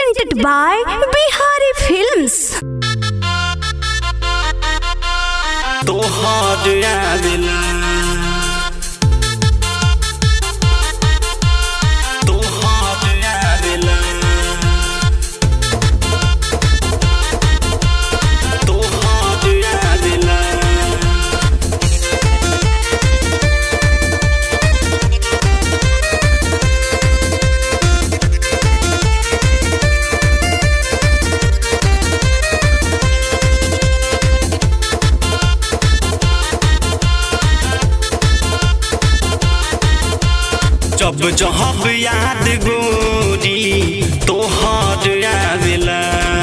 presented by Bihari Films. तोहार आवेला तोहार आवेला तोहार आवेला जब जहब याद गोरी तोहार आवेला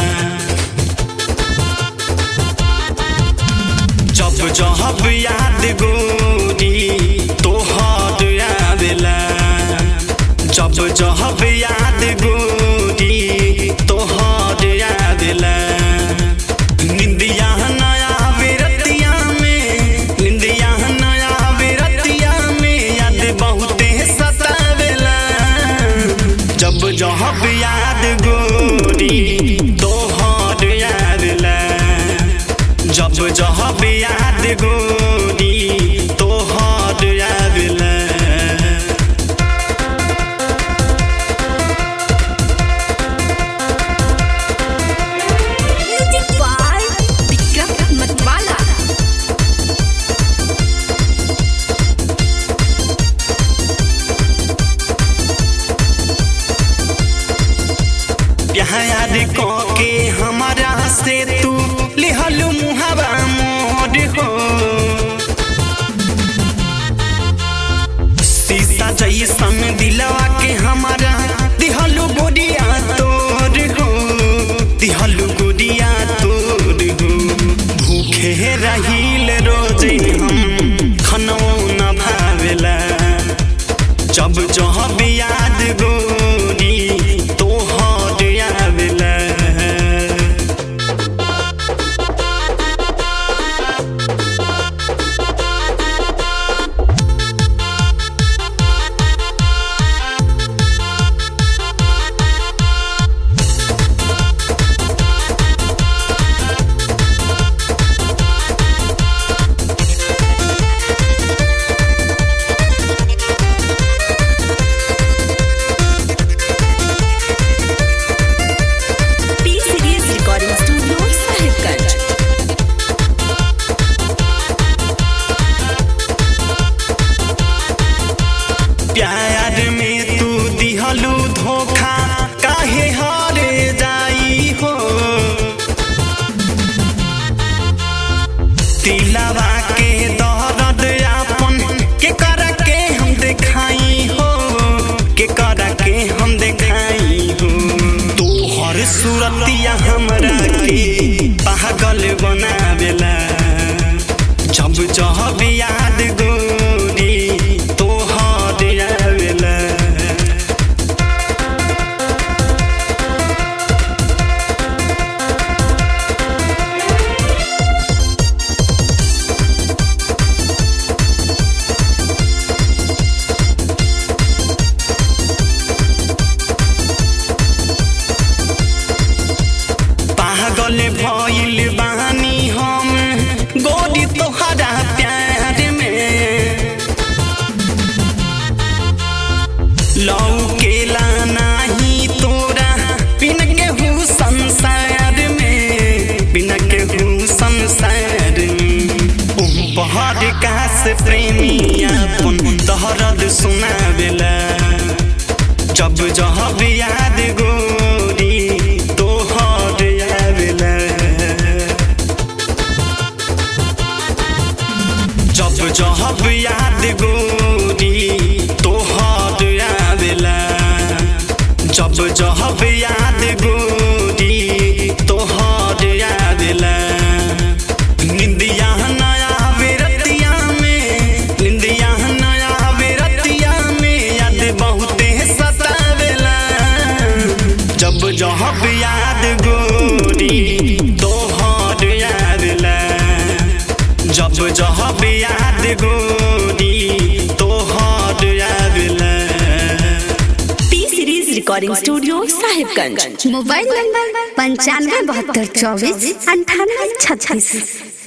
जब जहब याद गोरी तोहार आवेला जब जहब याद गोरी तोहार आवेला निंदिया नया विरतिया में निंदिया नया विरतिया में याद बहुते सतावेला जब जहब याद गोरी तोहर यादला जब जहब याद गोरी तोहर यादला Music by Vikram Matwala. प्यार के हमारा से तू लिहल मुहावा मोर हो शीशा जैसन दिलवा के हमारा दिहलु गोरिया तोर हो दिहलु गोरिया तोर हो भूखे रहील रोजे हम खनो न भावेला जब जहब याद गोरी तोहर आवेला P Series Recording Studio, Sahibganj. प्यार में तू दिहलू धोखा काहे हारे जाई हो दिलवा के दर्द आपन के कर के हम देखाई हो के कर के हम देखाई हो तोहर सूरतिया हमरा के पागल बनावेला जब जहब याद गोरी तोहर आवेला पागल भइल बानी हम गोरी तोहरा प्यार में लौकेला नाही तोरा बिन के हूँ संसार में बिन के हूँ संसार में उम पहाड़ कास प्रेमी अपन दहरद सुनावेला जब जहब याद गोरी तोहर आवेला जब जहब याद गोरी तोहर आवेला जब जहब याद गोरी तोहर आवेला निंदिया नया विरतिया में निंदिया नया विरतिया में याद बहुते सतावेला जब जहब याद गोरी तोहर आवेला जब जहब याद गोरी तोहर आवेला P Series Recording recording studio Sahibganj mobile number पंचानवे बहत्तर चौबीस अंठानवे छत्तीस